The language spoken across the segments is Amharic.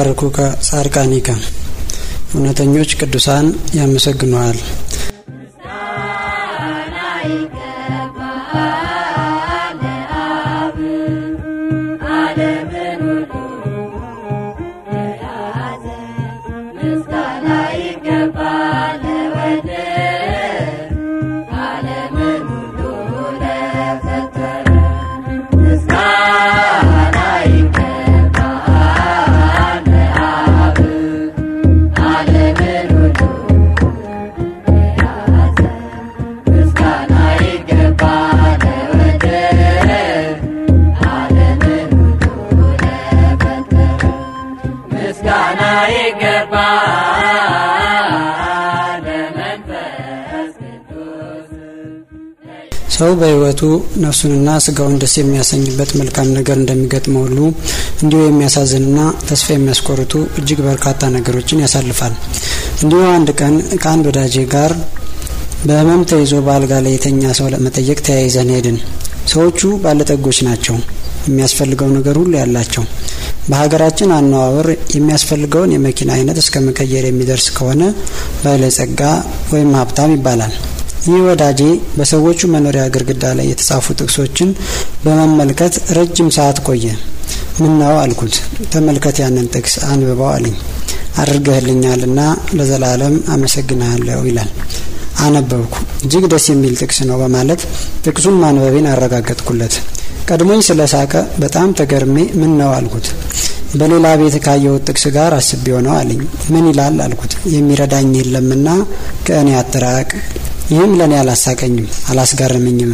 ይባርኩከ ጻድቃኒከ እውነተኞች ቅዱሳን ያመሰግኑሃል። ሰው በሕይወቱ ነፍሱንና ስጋውን ደስ የሚያሰኝበት መልካም ነገር እንደሚገጥመው ሁሉ እንዲሁ የሚያሳዝንና ተስፋ የሚያስቆርጡ እጅግ በርካታ ነገሮችን ያሳልፋል። እንዲሁ አንድ ቀን ከአንድ ወዳጄ ጋር በሕመም ተይዞ በአልጋ ላይ የተኛ ሰው ለመጠየቅ ተያይዘን ሄድን። ሰዎቹ ባለጠጎች ናቸው። የሚያስፈልገው ነገር ሁሉ ያላቸው። በሀገራችን አነዋወር የሚያስፈልገውን የመኪና አይነት እስከ መቀየር የሚደርስ ከሆነ ባለጸጋ ወይም ሀብታም ይባላል። ይህ ወዳጄ በሰዎቹ መኖሪያ ግድግዳ ላይ የተጻፉ ጥቅሶችን በመመልከት ረጅም ሰዓት ቆየ። ምን ነው አልኩት። ተመልከት ያንን ጥቅስ አንብበው አለኝ። አድርገህልኛልና ለዘላለም አመሰግንሃለሁ ይላል። አነበብኩ። እጅግ ደስ የሚል ጥቅስ ነው በማለት ጥቅሱን ማንበቤን አረጋገጥኩለት። ቀድሞኝ ስለ ሳቀ በጣም ተገርሜ ምን ነው አልኩት። በሌላ ቤት ካየሁት ጥቅስ ጋር አስቤው ነው አለኝ። ምን ይላል አልኩት። የሚረዳኝ የለምና ከእኔ አትራቅ ይህም ለእኔ አላሳቀኝም አላስጋረመኝም።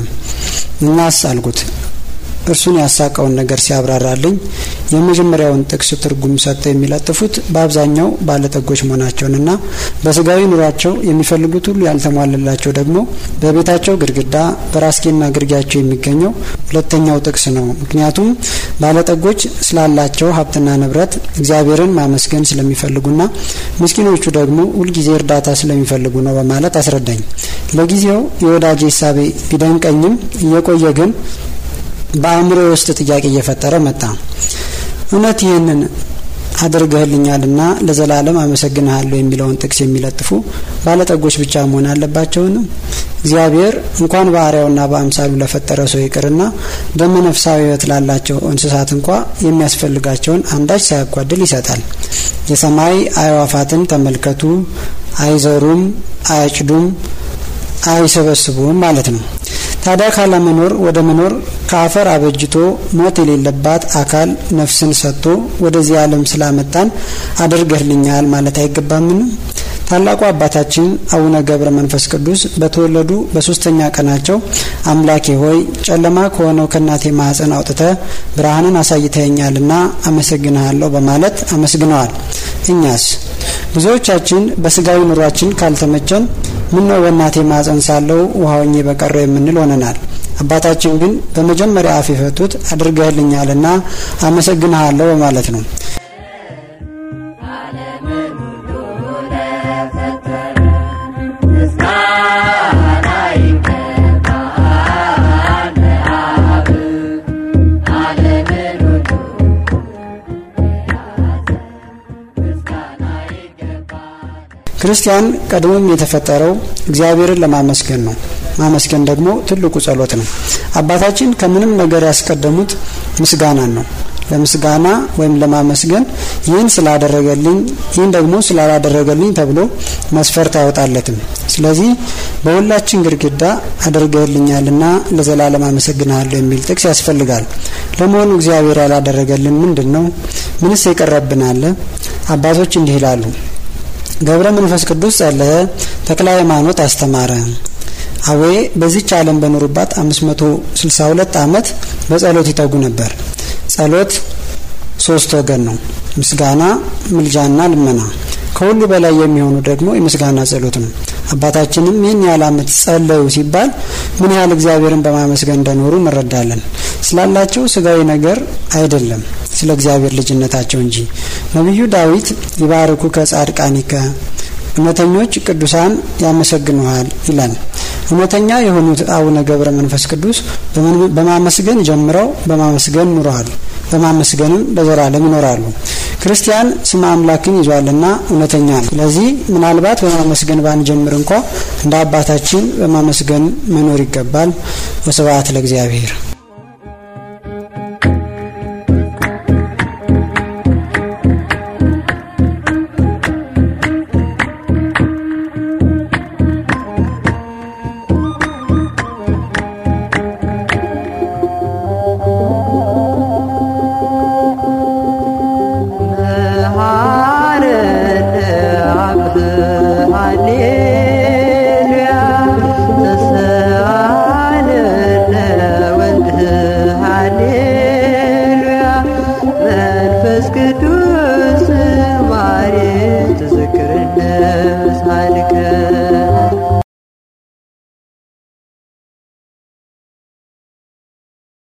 እናስ አልኩት። እርሱን ያሳቀውን ነገር ሲያብራራልኝ የመጀመሪያውን ጥቅስ ትርጉም ሰጥተው የሚለጥፉት በአብዛኛው ባለጠጎች መሆናቸውንና በስጋዊ ኑሯቸው የሚፈልጉት ሁሉ ያልተሟለላቸው ደግሞ በቤታቸው ግድግዳ በራስጌና ግርጌያቸው የሚገኘው ሁለተኛው ጥቅስ ነው። ምክንያቱም ባለጠጎች ስላላቸው ሀብትና ንብረት እግዚአብሔርን ማመስገን ስለሚፈልጉና ምስኪኖቹ ደግሞ ሁልጊዜ እርዳታ ስለሚፈልጉ ነው በማለት አስረዳኝ። ለጊዜው የወዳጄ ሳቤ ቢደንቀኝም እየቆየ ግን በአእምሮ ውስጥ ጥያቄ እየፈጠረ መጣ። እውነት ይህንን አድርገህልኛልና ለዘላለም አመሰግንሃለሁ የሚለውን ጥቅስ የሚለጥፉ ባለጠጎች ብቻ መሆን አለባቸውን? እግዚአብሔር እንኳን በአርአያውና በአምሳሉ ለፈጠረ ሰው ይቅርና ደመ ነፍሳዊ ሕይወት ላላቸው እንስሳት እንኳ የሚያስፈልጋቸውን አንዳች ሳያጓድል ይሰጣል። የሰማይ አዕዋፋትን ተመልከቱ፣ አይዘሩም፣ አያጭዱም፣ አይሰበስቡም ማለት ነው። ታዲያ ካለመኖር ወደ መኖር ከአፈር አበጅቶ ሞት የሌለባት አካል ነፍስን ሰጥቶ ወደዚህ ዓለም ስላመጣን አድርገህልኛል ማለት አይገባምን? ታላቁ አባታችን አቡነ ገብረ መንፈስ ቅዱስ በተወለዱ በሶስተኛ ቀናቸው አምላኬ ሆይ ጨለማ ከሆነው ከእናቴ ማህፀን አውጥተ ብርሃንን አሳይተኸኛልና አመሰግንሃለሁ በማለት አመስግነዋል። እኛስ ብዙዎቻችን በስጋዊ ኑሯችን ካልተመቸን ምነው በእናቴ ማህፀን ሳለው ውሃውኜ በቀረው የምንል ሆነናል። አባታችን ግን በመጀመሪያ አፍ የፈቱት አድርገህልኛልና አመሰግንሃለሁ በማለት ነው። ክርስቲያን ቀድሞም የተፈጠረው እግዚአብሔርን ለማመስገን ነው። ማመስገን ደግሞ ትልቁ ጸሎት ነው። አባታችን ከምንም ነገር ያስቀደሙት ምስጋናን ነው። ለምስጋና ወይም ለማመስገን ይህን ስላደረገልኝ፣ ይህን ደግሞ ስላላደረገልኝ ተብሎ መስፈርት አይወጣለትም። ስለዚህ በሁላችን ግድግዳ አድርገህልኛልና ለዘላለም አመሰግንሃለሁ የሚል ጥቅስ ያስፈልጋል። ለመሆኑ እግዚአብሔር ያላደረገልን ምንድን ነው? ምንስ የቀረብን አለ? አባቶች እንዲህ ይላሉ። ገብረ መንፈስ ቅዱስ ጸለየ፣ ተክለ ሃይማኖት አስተማረ። አዌ በዚች ዓለም በኖሩባት 562 ዓመት በጸሎት ይተጉ ነበር። ጸሎት ሶስት ወገን ነው፣ ምስጋና፣ ምልጃና ልመና። ከሁሉ በላይ የሚሆኑ ደግሞ የምስጋና ጸሎት ነው። አባታችንም ይህን ያህል ዓመት ጸለዩ ሲባል ምን ያህል እግዚአብሔርን በማመስገን እንደኖሩ እንረዳለን። ስላላቸው ስጋዊ ነገር አይደለም ስለ እግዚአብሔር ልጅነታቸው እንጂ። ነቢዩ ዳዊት ይባርኩ ከጻድቃኒከ እውነተኞች ቅዱሳን ያመሰግኑሃል ይላል። እውነተኛ የሆኑት አቡነ ገብረ መንፈስ ቅዱስ በማመስገን ጀምረው በማመስገን ኑረዋል። በማመስገንም ለዘላለም ይኖራሉ። ክርስቲያን ስመ አምላክን ይዟልና እውነተኛ ነው። ስለዚህ ምናልባት በማመስገን ባንጀምር እንኳ እንደ አባታችን በማመስገን መኖር ይገባል። ወስብሐት ለእግዚአብሔር። መንፈስ ቅዱስ